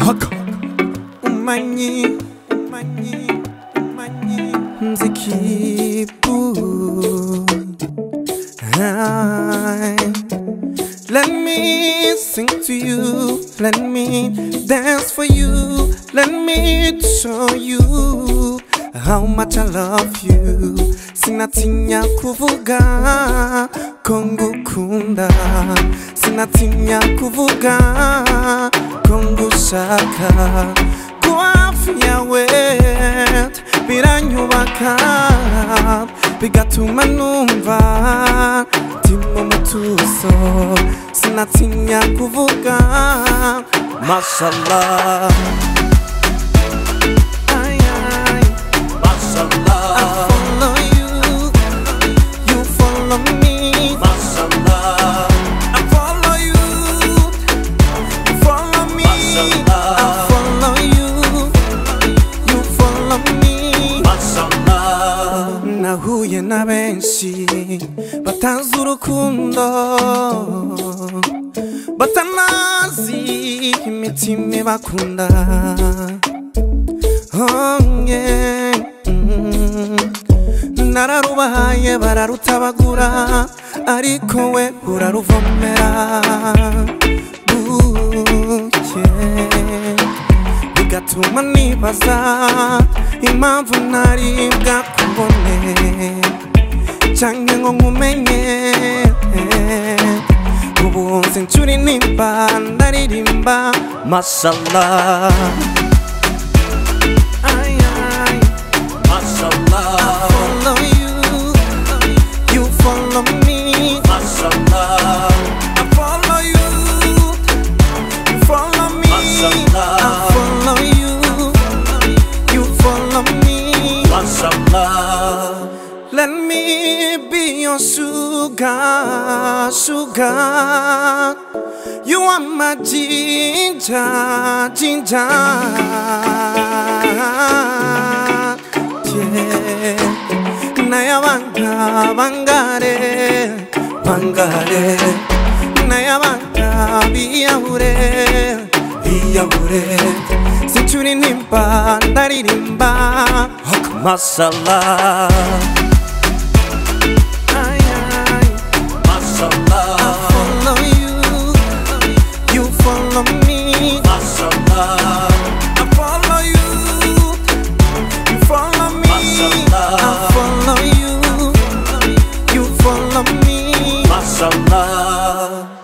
haka umanyi umanyi umanyi mzikibu Hi. Let me sing to you, let me dance for you, let me show you how much I love you. Sinatinya kuvuga ko ngukunda, sinatinya kuvuga ko ngushaka. Kuba hafi yawe biranyubaka, bigatuma numva ndi mu mutuzo, sinatinya kuvuga mashallah. Ay, ay. I follow you, you follow me. I follow you, you follow me. I follow you, you follow me. nahuye na benshi batazi urukundo batanazi imitima ibakunda Oh, yeah. Mm. nararubahaye bararutabagura ariko we uraruvomera buke bigatuma nibaza impamvu ntari bwakubone canke ngo nkumenye ubu nzi ncuri nimba ndaririmba mashallah Ay, ay. follow you, you follow me. I follow you, you follow me. I follow you, you follow me. Let me be your sugar, sugar. You are my ginger, ginger. Yeah. Naya banga bangare, bangare. Naya banga biyahure, biyahure. Sinchuri nimba, ndaririmba. Masala. Ay, ay. follow you, you follow me. I follow you, you follow me. I follow you, you follow me.